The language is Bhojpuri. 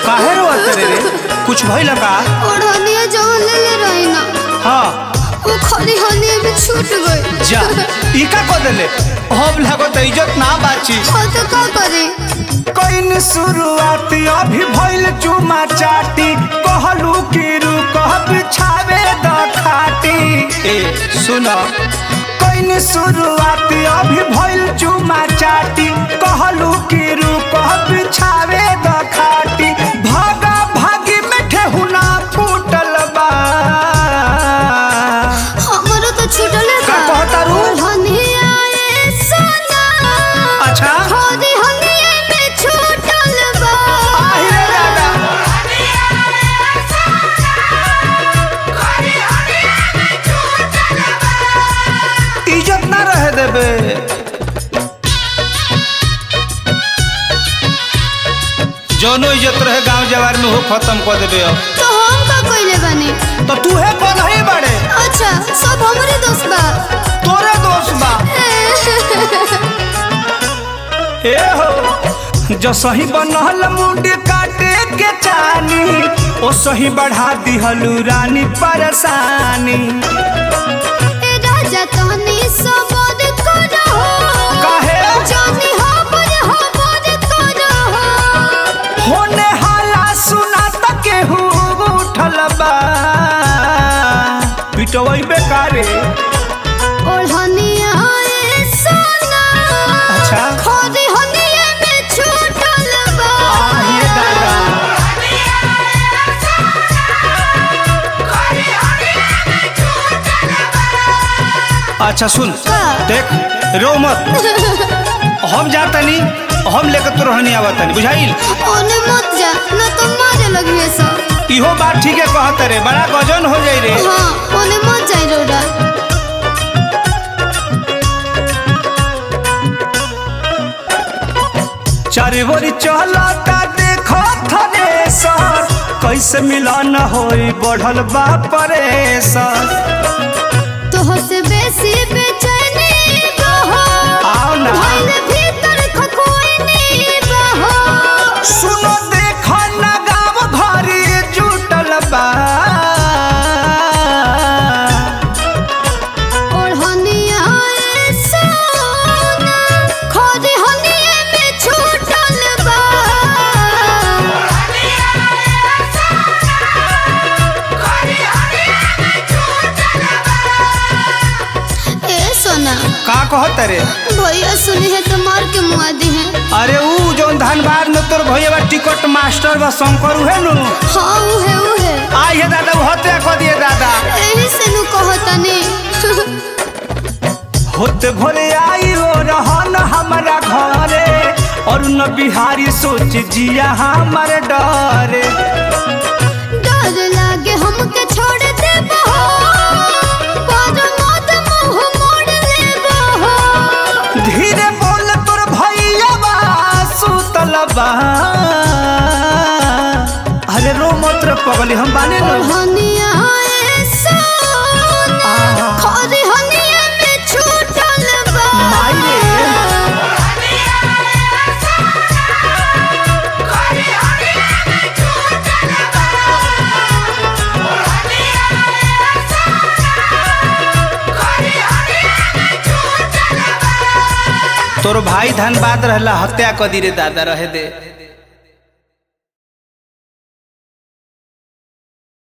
काहे रोत रे रे कुछ भइल का ओढ़निया जवन ले ले रही ना हाँ वो खरी हनिया भी छूट गई जा ई का को देले हम लागो त इज्जत ना बाची हाँ तो का करे कइन शुरुआत अभी भइल चुमा चाटी कहलू कि रुक बिछावे द खाटी ए सुन कइन शुरुआत अभी भइल चुमा चाटी कहलू कि रुक बिछावे द खाटी भागा भागी में ठेहुना फूटल बा हमारा तो छूटल है का कहता रू? ओढ़निया ए सोना अच्छा खरी हनिया में छूटल बा आहि रे दादा इज्जत ना रहे देबे जौनो इज्जत रहे गांव जवार में हो खत्म कर देबे अब तो हम का कइले बानी तो तू है कौन है बड़े अच्छा सब हमरे दोस्त बा तोरे दोस्त बा ए हो जो सही बनल मुंड काटे के चानी ओ सही बढ़ा दिहलू रानी परेशानी ए राजा तहनी सबद करो काहे जानी हमर हमर करो होने हाला सुना त केहू उठल बा पिटवई बेकारे ओढ़निया ए सोना अच्छा खरी हनिया में छूटल बा आहिए दादा अच्छा सुन का? देख रो मत हम जातनी हम लेकर तो रहनी आवतनी बुझाइल ओने मत जा न तो मारे लगिए सब इहो बात ठीक है कहत रे बड़ा गजन हो जाई रे हाँ ओने मत जाई रोडा चारे बोरी चलता देखो थने सर कैसे मिलन होई बढ़ल बा परेशान तोह से बेसी बेचैनी बहो आओ ना भइल भीतर खखोइनी बहो सुनो देखो ना गाँव भरी जुटल बा ओढ़निया ए सोना खरी हनिया में छूटल बा ए सोना का कहत रे भैया सुनी है तो मार के मुआ दी है अरे ऊ जौन धनबाद में तोर भैया बा टिकट मास्टर बा शंकर उहे नु हाँ उहे उहे आई है दादा वो हत्या कर दिए दादा एही से नु कहतनी होते भोरे आई हो रहन हमारा घरे और न बिहारी सोच जिया हमारे डरे डर लागे हमके छोड़ दे बहो पर मत मुंह मोड़ ले बहो धीरे बोल तोर भैया बा सुतल बा अरे रो मत रे पगली हम बाने नो हनिया ए सोना आहा। खरी हनिया में छूटल बा माई रे। तोर भाई धनबाद रहला हत्या कर दी रे दादा रहे दे